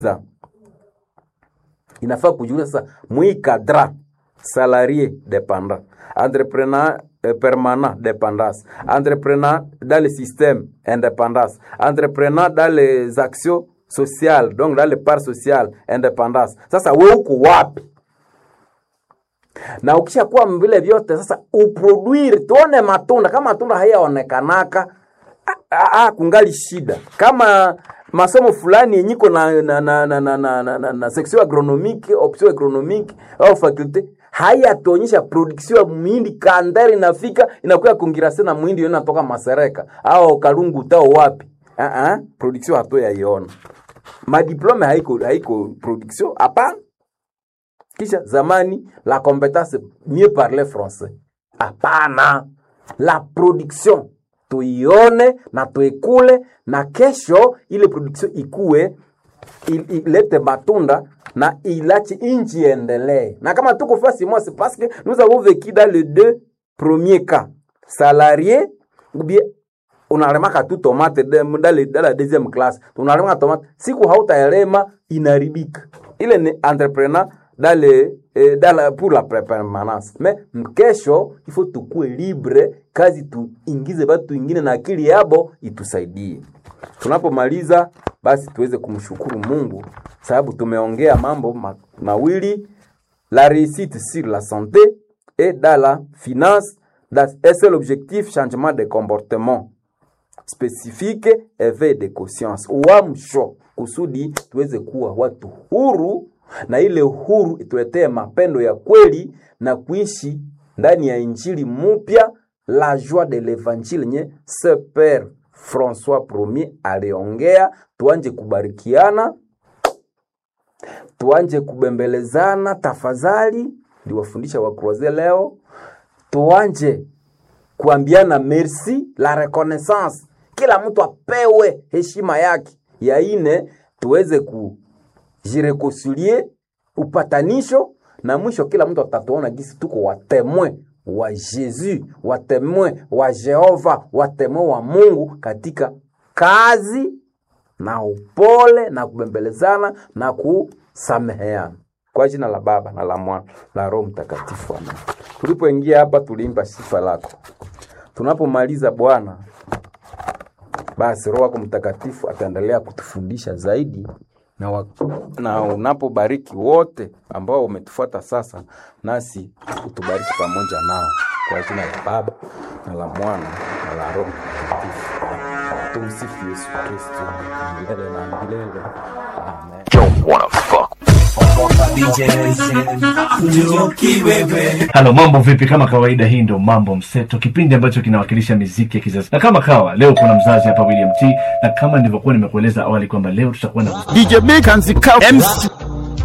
inafaa kujiuliza sasa mwi cadra salarié dépendant entrepreneur euh, permanent dépendance entrepreneur dans le système indépendance entrepreneur dans les actions sociales donc dans les parts sociales indépendance sasa we uko wapi na ukishakuwa vile vyote sasa uproduire tuone matunda kama matunda hayaonekanaka ah, ah, ah, kungali shida kama masomo fulani yenye iko na na na na na, na, na, na, na section agronomique option agronomique au faculté hayatuonyesha production ya muhindi kandari inafika inakuya kongirase na muhindi yona natoka masereka au kalungu tao wapi uh -uh, production hato yaiona madiplome haiko haiko production hapana kisha zamani la compétence mieux parler français hapana la production tuione na tuikule na kesho ile production ikue il- ilete matunda na ilache inchi endelee na kama tuko fasi moi c'est parce que nous avons vécu dans les deux premiers cas salarié ou bien unalemaka tu tomate de- dans le- dans la deuxième classe unalemaka tomate siku hautaelema inaribika ile ni entrepreneur dans le, eh, dans la, pour la pre- permanence mais mkesho ifo tukue libre kazi tuingize batu ingine na akili yabo itusaidie tunapomaliza basi tuweze kumshukuru mungu sababu tumeongea mambo ma, mawili la réussite sur la santé et dans la finance dans un seul objectif changement de comportement spécifique éveil de conscience uamsho kusudi tuweze kuwa watu huru na ile huru ituletee mapendo ya kweli na kuishi ndani ya injili mupya la joie de l'évangile nye se père françois premier aliongea tuanje kubarikiana tuanje kubembelezana tafadhali ndiwafundisha wakroze leo tuanje kuambiana merci la reconnaissance kila mtu apewe heshima yake ya ine tuweze kujirekoncilie upatanisho na mwisho kila mtu atatuona gisi tuko watemwe wa Yesu, watemwe wa Jehova, watemwe wa Mungu katika kazi na upole na kubembelezana na kusameheana kwa jina la Baba na la Mwana la Roho Mtakatifu, amen. Tulipoingia hapa tuliimba sifa lako. Tunapomaliza Bwana, basi Roho wako Mtakatifu ataendelea kutufundisha zaidi na, wa, na unapobariki wote ambao umetufuata sasa, nasi utubariki pamoja nao kwa jina la Baba na la Mwana na la Roho Mtakatifu. Tumsifu Yesu Kristo milele na milele. Amen. halo mambo vipi kama kawaida hii ndo mambo mseto kipindi ambacho kinawakilisha miziki ya kizazi na kama kawa leo kuna mzazi hapa william t na kama nilivyokuwa nimekueleza awali kwamba leo tutakuwa na DJ Big and the Cow MC